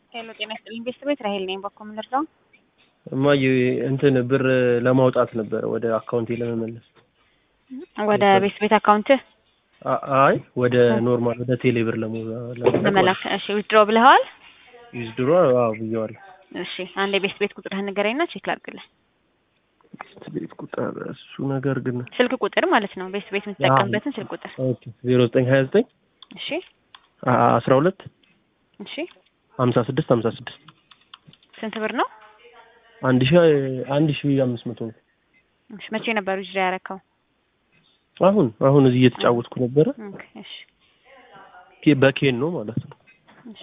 ሄሎ ጤና ይስጥልኝ ቤተሰቦች ራሄል ነኝ። በኮ ምንርዳው እማዬ እንትን ብር ለማውጣት ነበረ ወደ አካውንቴ ለመመለስ። ወደ ቤት ቤት አካውንት አ- አይ ወደ ኖርማል ወደ ቴሌ ብር ለመላክ ለመላክ እሺ፣ ዊዝድሮ ብለዋል። ዊዝድሮ አዎ ብዬዋለሁ። እሺ፣ አንድ የቤት ቤት ቁጥርህን ንገረኝና ቼክ ላድርግልህ። ቤት ቁጥር እሱ ነገር ግን ስልክ ቁጥር ማለት ነው። ቤት ቤት የምትጠቀምበትን ስልክ ቁጥር። ኦኬ ዜሮ ዘጠኝ ሀያ ዘጠኝ እሺ፣ አስራ ሁለት እሺ። ሀምሳ ስድስት ሀምሳ ስድስት ስንት ብር ነው? አንድ ሺ አንድ ሺ አምስት መቶ ነው። እሺ፣ መቼ ነበር ዊዝድሮ ያረከው? አሁን አሁን እዚህ እየተጫወትኩ ነበረ። ኦኬ፣ እሺ፣ ኬ- በኬን ነው ማለት ነው። እሺ።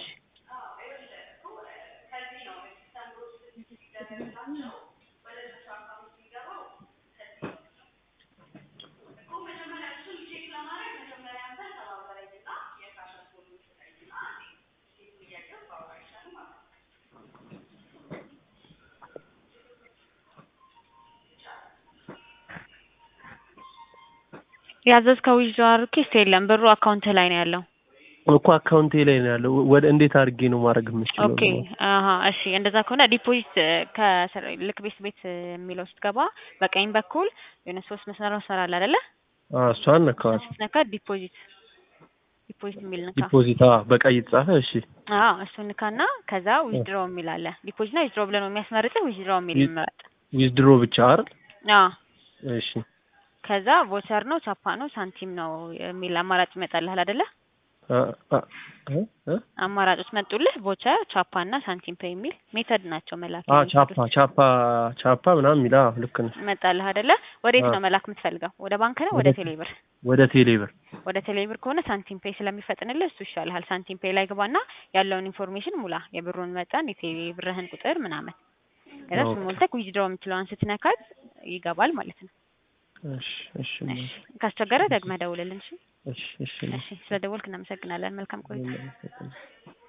ያዘዝከው ዊዝድሮ ሪኩዌስት የለም፣ ብሩ አካውንት ላይ ነው ያለው። እኮ አካውንቴ ላይ ነው ያለው። ወደ እንዴት አድርጌ ነው ማድረግ የምችለው? ኦኬ አሀ እሺ እንደዛ ከሆነ ዲፖዚት ከስር ልክ ቤት ቤት የሚለው ስትገባ በቀኝ በኩል የሆነ ሶስት መስመር መስመር አለ አይደለ? አዎ እሷን ነካዋል። ስትነካ ዲፖዚት ዲፖዚት የሚል ንካ። ዲፖዚት አዎ በቀይ የተጻፈ እሺ። አዎ እሱን ንካና ከዛ ዊዝድሮ የሚል አለ። ዲፖዚት እና ዊዝድሮ ብለህ ነው የሚያስመርጥህ። ዊዝድሮ የሚል ዊ- ምረጥ። ዊዝድሮ ብቻ አይደል? አዎ እሺ ከዛ ቮቸር ነው ቻፓ ነው ሳንቲም ነው የሚል አማራጭ ይመጣልሃል አይደለ? አ- አ- እ? እ? አማራጮች መጡልህ። ቮቸር፣ ቻፓ እና ሳንቲም ፔይ የሚል ሜተድ ናቸው መላክ አ ቻፓ የሚችሉት። ቻፓ ቻፓ ምናምን የሚል አዎ ልክ ነው። መጣልህ አይደለ? ወዴት አዎ። ነው መላክ የምትፈልገው? ወደ ባንክ ነው ወደ ወደ- ቴሌ ብር? ወደ ቴሌ ብር ወደ ቴሌብር ከሆነ ሳንቲም ፔይ ስለሚፈጥንልህ እሱ ይሻልሃል። ሳንቲም ፔይ ላይ ግባና ያለውን ኢንፎርሜሽን ሙላ፣ የብሩን መጠን፣ የቴሌብርህን ቁጥር ምናምን። ከዛ እሱን ኦኬ። ሞልተህ ዊዝድሮ የምትለዋን ስትነካት ይገባል ማለት ነው። እሺ እሺ እሺ ካስቸገረ ደግመህ ደውልልን። እሺ እሺ እሺ እሺ፣ ስለ ደወልክ እናመሰግናለን። መልካም ቆይታ። እሺ